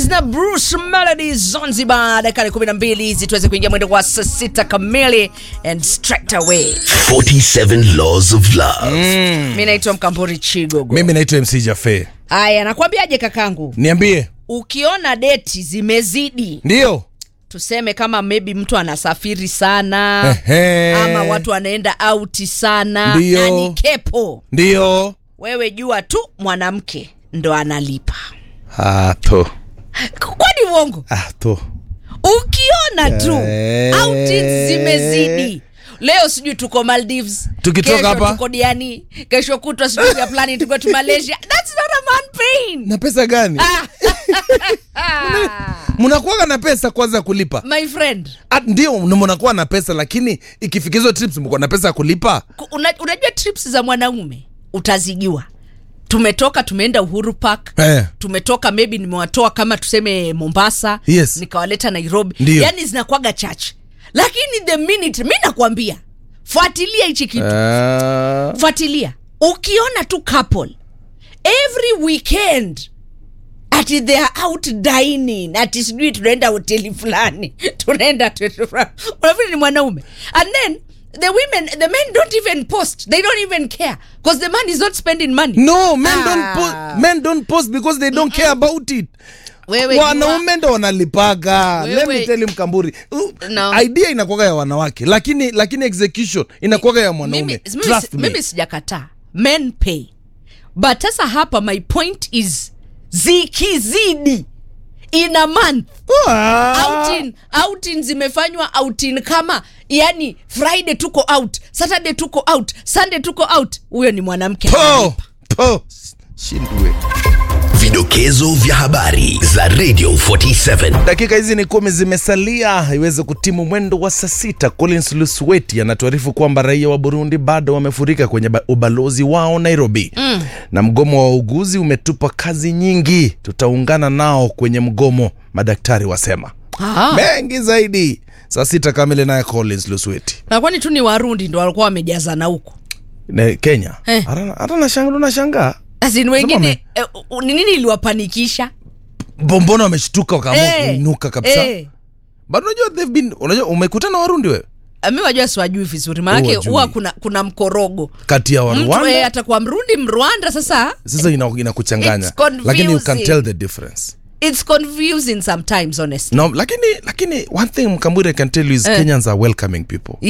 Melodies na Bruce Melodies Zanzibar, dakika kumi na mbili hizi tuweze kuingia mwendo wa saa sita kamili and straight away. 47 Laws of Love. Mi naitwa Mkamburi Chigogo. mimi naitwa mc jafe Haya, nakwambiaje kakangu, niambie ukiona deti zimezidi, ndio tuseme kama maybe mtu anasafiri sana Ehe. ama watu wanaenda auti sana Ndio. na ni kepo, ndio wewe jua tu mwanamke ndo analipa. ato Kwani uongo? ato ukiona tu Eh. outings zimezidi leo sijui tuko maldives Tukitoka kesho hapa? tuko diani kesho kutwa sijui we are planning to go to malaysia that's not a man pain na pesa gani mnakuwaga na pesa kwanza ya kulipa my friend Ah, ndio mnakuwa na pesa lakini ikifikizwa trips mko na pesa ya kulipa ku- una, unajua trips za mwanaume utazijua tumetoka tumeenda uhuru park Eh. tumetoka maybe nimewatoa kama tuseme mombasa Yes. nikawaleta nairobi Ndio. yani zinakwaga chache lakini the minute mi nakwambia fuatilia hichi kitu Ah, fuatilia ukiona tu couple every weekend ati they are out dining ati sijui tunaenda hoteli fulani tunaenda hoteli fulani unafikiri ni mwanaume and then the women the men don't even post they don't even care because the man is not spending money no men don't Ah. post, men don't post because they don't care about it wewe wanaume ndo wanalipaga Wewe- Let me tell you mkamburi Uh, No. idea inakuwaga ya wanawake lakini lakini execution inakuwaga ya mimi, mwanaume mimi, Trust me. mimi sijakataa men pay but sasa hapa my point is zikizidi in a month Ah. outing outing zimefanywa outing kama yani friday tuko out saturday tuko out sunday tuko out huyo ni mwanamke po po shindwe Vidokezo vya habari za Radio 47. dakika hizi ni kumi zimesalia iweze kutimu mwendo wa saa sita collins lusweti anatuarifu kwamba raia wa burundi bado wamefurika kwenye ba- ubalozi wao nairobi mm. na mgomo wa wauguzi umetupa kazi nyingi tutaungana nao kwenye mgomo madaktari wasema Ah, mengi zaidi saa sita kamili naye collins lusweti na kwani tu ni warundi ndo walikuwa wamejazana huko Ne- kenya Eh. hata hata nashangaa nashangaa asin wengine wame- eh, u- ni nini iliwapanikisha bombona wameshtuka wakaamua Eh, kuinuka kabisa eh. but unajua they've been unajua umekutana warundi wewe mi wajua siwajui vizuri maanake Huwajui. huwa kuna, kuna mkorogo kati ya mtu warwanda eh, atakuwa mrundi mrwanda sasa sasa ina- inakuchanganya It's confusing. lakini you can tell the difference it's confusing sometimes honestly no lakini lakini one thing mkamburi i can tell you is Eh. kenyans are welcoming people